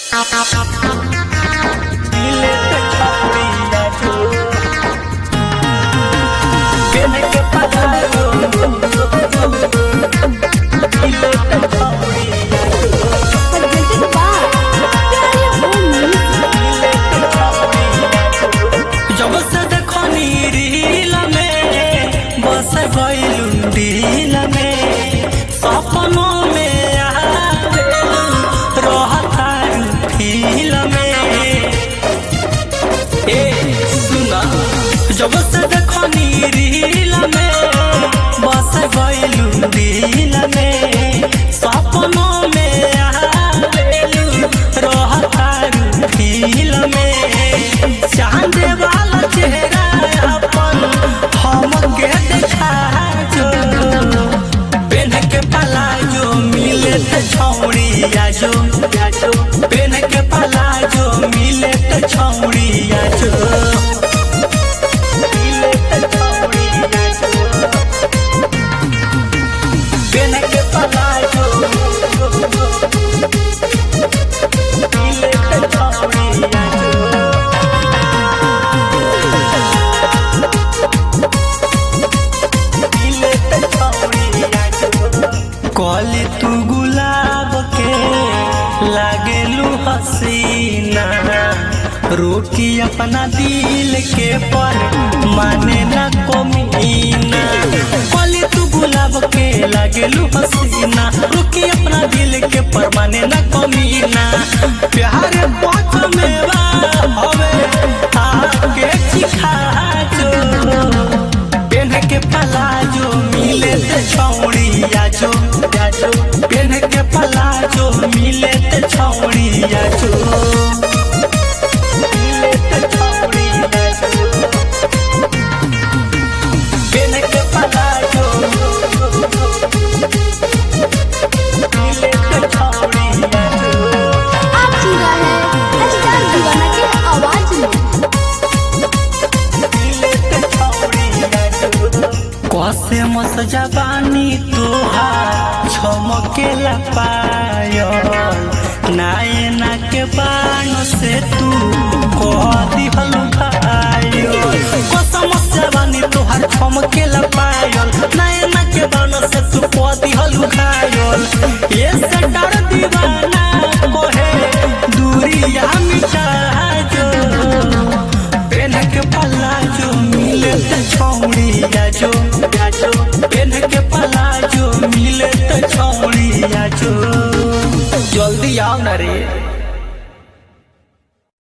मिले त छौड़िया जो पेन के पधारो मिले त छौड़िया presented by Pyare Home Music. जब से देखनी रील में बस गइलू दिल में सपनों में आवे रहता फील में ए सुना जब से देखनी रील में बस गइलू दिल में सपनों में आवे रहता फील में चांद वाला चेहरा अपन हम के देखा जो पेन के पलाजो मिले त छौड़िया जो पेन के पलाजो मिले त छौड़िया जो मिले त छौड़िया जो पेन के पलाजो मिले त छौड़िया जो कॉली तू गुलाब के लागेलू हसीना रोकी अपना दिल के पर माने ना कोमीना कॉली तू गुलाब के लागेलू हसीना रोकी अपना दिल के पर माने ना कोमीना प्यार पाँच में बा हवे आके चिखा जो पेन के पलाजो मिले ते छौड़िया जो पेन के पलाजो मिले ते छौड़िया जो मिले ते छौड़िया जो पेन के पलाजो मिले ते छौड़िया जो आप सुन रहे हैं स्टार दीवाना की आवाज में कसे मस जबानी तोहार छमकेला पायल नायना के बाण से तू कह दिहल भायो कसम जबानी तोहार छमकेला पायल नायना के बाण से तू कह दिहल घायल ये से डर दीवाना कोहे दूरिया मिटा जो पेन के पल्ला जो मिले त छौड़िया जो पेन के पल्ला जो मिले त छौड़िया जो जल्दी आओ ना रे